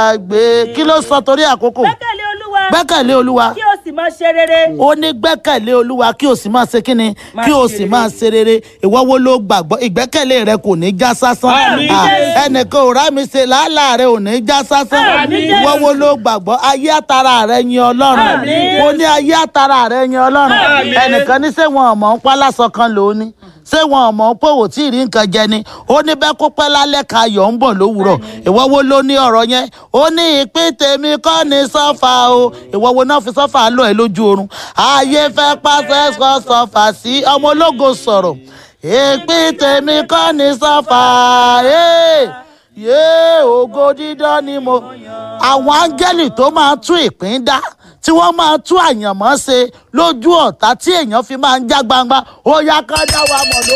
gbé kí ló sọ torí àkókò gbẹ́kẹ̀lé olúwa gbẹ́kẹ̀lé olúwa kí o sì máa ṣe rere. ó ní gbẹ́kẹ̀lé olúwa kí o sì máa ṣe kíni Máa kí o ṣe sì rere. máa ṣe rere ìwọ wo ló gbàgbọ́ ìgbẹ́kẹ̀lé rẹ kò ní já sásán Àmín Ah, Jésù. ẹnìkan ò rá mi ṣe làálàá rẹ ò ní já sásán Àmín Jésù. ìwọ wo ló gbàgbọ́ ayé àtàrà rẹ yin ọlọ́run Àmín mo ní ayé àtàrà rẹ yin ọlọ́run Àmín. ẹnìkan ní ṣé wọn ọmọ ń pa lásán kan lòó ní ṣé wọn ọmọ ń pòwò tí ì rí nǹkan jẹ ni ó ní bẹ́ẹ̀ kó pẹ́ lálẹ́ ka ayọ̀ ń bọ̀ lówùrọ̀ ìwọ wo ló ní ọ̀rọ̀ yẹn ó ní ìpín tèmi kọ́ ni sọ́fà o ìwọ wo náà fi sọ́fà lọ ẹ̀ lójú oorun ayé fẹ́ pàṣẹ sọ sọ́fà sí ọmọ ológo sọ̀rọ̀ ìpín tèmi kọ́ ni sọ́fà ee yéé ògo dídán ni mo àwọn áńgẹ́lì tó máa tún ìpín dá tí wọ́n máa tún àyànmọ́ ṣe lójú ọ̀tá tí èèyàn fi máa ń já gbangba ó yá ká dá wa mọ̀ ló